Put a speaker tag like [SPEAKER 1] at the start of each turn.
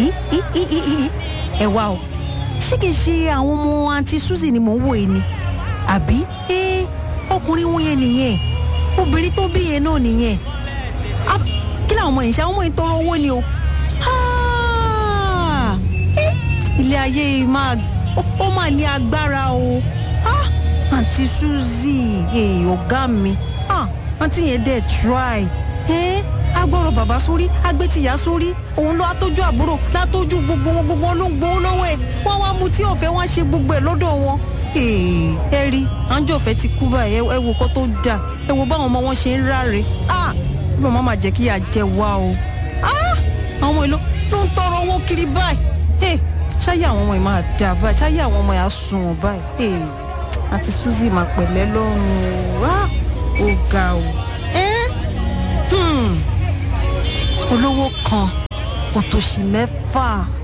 [SPEAKER 1] í í í í í ẹ wá o ṣé kìí ṣe àwọn ọmọ àǹtí suzy ni mò ń wò yìí ni àbí ẹ ọkùnrin wọn yẹn nìyẹn obìnrin tó bí yẹn náà nìyẹn Ah, kí làwọn ọmọ yìí ṣe àwọn ọmọ yìí tọrọ owó ni o Ah, eh, ilé ayé yìí máa ó- ó máa ní agbára o Ah, àǹtí suzy eh, ọ̀gá mi Ah, àǹtí yẹn dẹ̀ try Eh, agbọ́rọ̀ bàbá sórí agbétìyá sórí òun ló atójú àbúrò látójú gbogbo wọn gbogbo wọn ló ń gbowó lọ́wọ́ ẹ̀ wọ́n wá mu tí ọ̀fẹ́ wọ́n ṣe gbogbo ẹ̀ lọ́dọ̀ wọn. Eh, ẹ rí àǹjọ́ ọ̀fẹ́ ti kú báyìí ẹ- ẹ wo kó tó dà ẹ wo báwọn ọmọ wọn ṣe ń ráre. Ah, bí màmá máa jẹ́ kí ìyà jẹ wá o. Ah, àwọn èlò ló ń tọrọ owó kiri báyìí. Eh, ṣáyé àwọn ọmọ yìí máa dà báyìí ṣáyé àwọn ọmọ yìí á sùn wọn báyìí. Eh, àti suzy máa pẹ̀lẹ́ lọ́rùn o. Ah, ó ga o. Eh? Hmm olówó kan òtòṣì mẹ́fà